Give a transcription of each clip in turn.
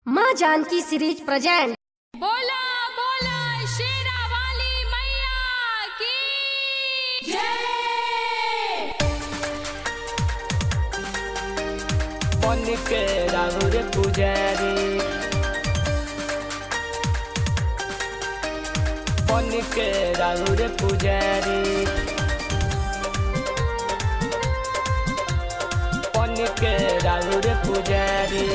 माँ Janaki series present बोला बोला शेरा वाली मैया की जय बन के राहुल पुजारी बन के राहुल पुजारी बन के राहुल पुजारी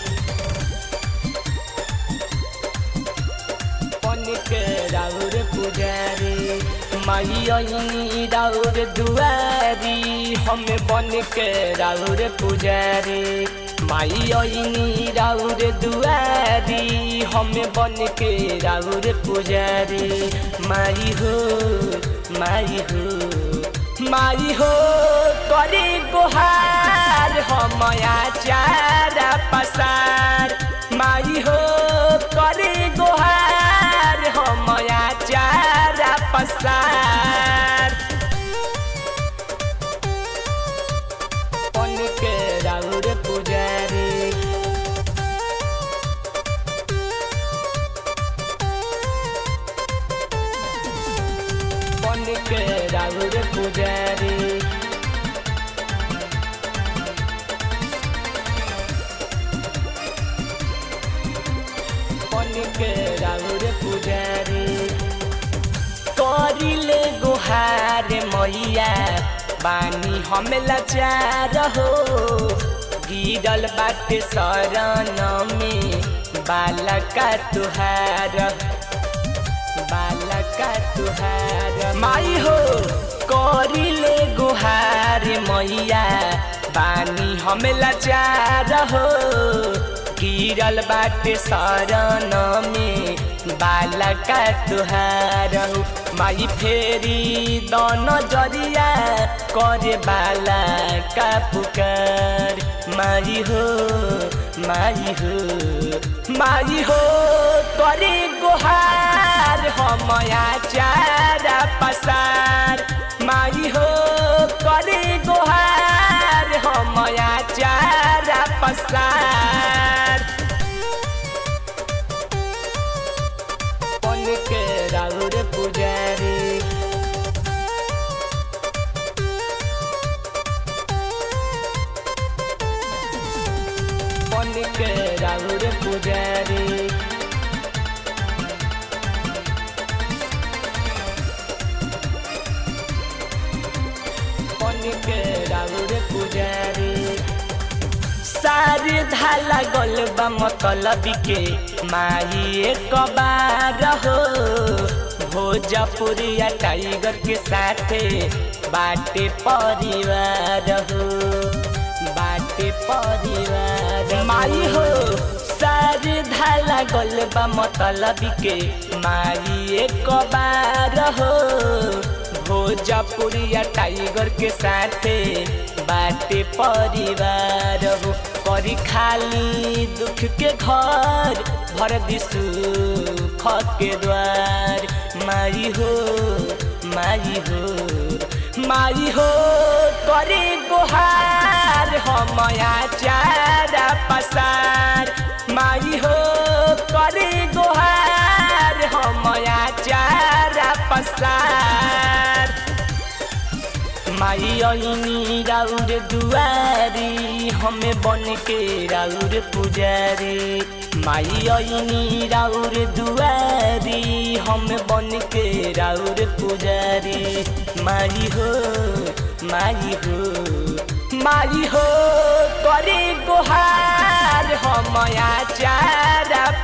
बन के राहुल पुजारी माई राउर दुआरी हमें बन के राउर पुजारी माई राउर दुआरी हमें बन के राउर पुजारी माई हो माई हो माई हो करे गोहार हमया चारा पसार माई हो करे गोहार हमया चारा पसार बन के राउर पुजारी बन के राउर पुजारी बन के राउर पुजारी करिले गुहार मैया बानी हम लाचार हो गिरल बाटे शरण में बालका तुहार बालका तुहार माई हो करिले गुहार मैया बानी हम लाचार हो गिरल बाटे शरण में बालका तुहार हो माई फेरी दन जरिया करे बाला का पुकार माई हो माई हो माई हो करे गोहार हमया चारा पसार माई हो करे गोहार हमया चारा पसार बन के राउर पुजारी बन के राउर पुजारी बन के राउर पुजारी सारी धाला गलबा मतलब के माई एक बार हो भोजपुरिया टाइगर के साथे बाटे परिवार हो बाटे परिवार माई हो सारी धाला गलबा मतलब के माई एक बार हो भोजपुरिया टाइगर के साथे बाटे परिवार हो करी खाली दुख के घर भर दिसु के द्वार माई हो माई हो माई हो करे गोहार हमया चारा पसार माई हो करे गोहार हमया चारा पसार माई ऐनी राउर दुआरी हमें बन के राउर पुजारी माई ऐनी राउर दुआरी हमें बन के राउर पुजारी माई हो माई हो माई हो करे गोहार हमया चारा